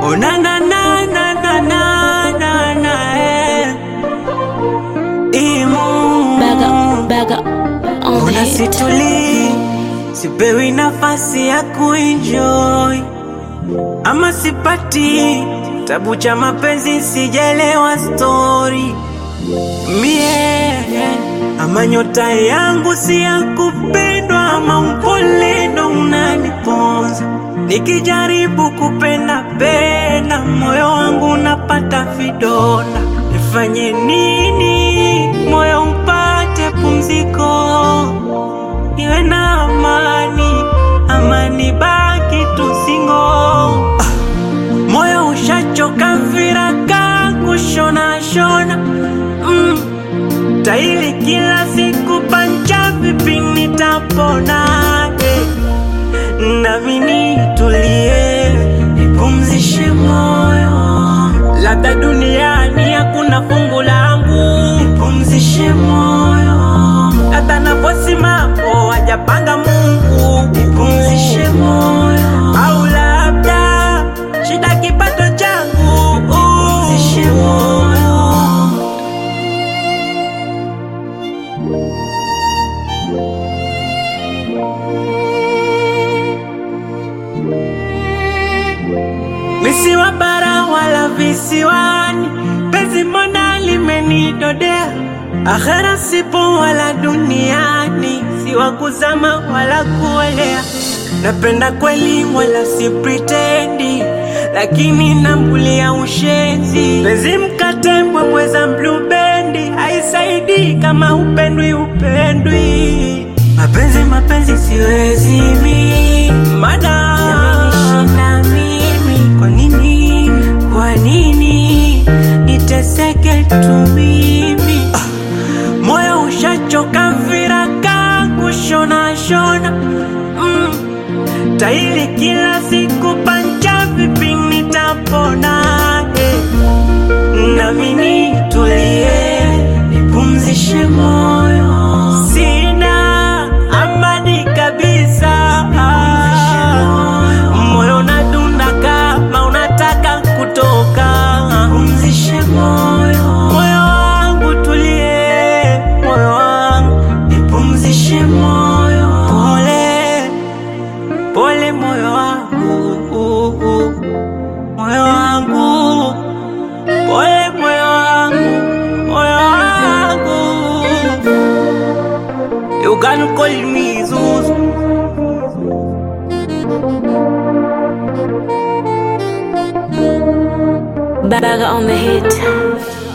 Oh na na na na na na na na eh. Imu Baga, baga, on the Mbona hit. situli sipewi nafasi ya kuenjoy ama sipati tabu cha mapenzi sijelewa story mie ama nyota yangu si ya kupendwa ama upole ndo unaniponza nikijaribu kupenda penda moyo wangu unapata vidonda nifanye nini moyo upate pumziko niwe na amani amani baki tusingo moyo ushachoka viraka kushona shona mm. taili kila siku pancha vipi nitapona eh. nami nitulie nipumzishe moyo labda duniani hakuna fungu langu nipumzishe moyo labda naposimapo hajapanga mungu nipumzishe moyo au labda shida kipato changu nipumzishe moyo Misiwa bara wala visiwani, penzi mbona limenidodea. Akhera sipo wala duniani, si wa kuzama wala kuolea. Napenda kweli wala si pretendi, lakini nambulia ushenzi. Penzi mkate mbwembweza blubendi, haisaidii kama upendwi upendwi. Mapenzi mapenzi siwezi mi mada yamenishinda mimi. Kwa nini kwa nini niteseke tu mimi ah, moyo ushachoka viraka kushona shona mm, taili kila siku pancha vipi nitapona eh. nami nitulie nipumzishe moyo sina amani kabisa moyo unadunda kama unataka kutoka pumzishe moyo moyo wangu tulie moyo wangu nipumzishe moyo pole pole moyo wangu moyo wangu pole moyo wangu moyo wangu you can call me Zuzu Baga on the hit.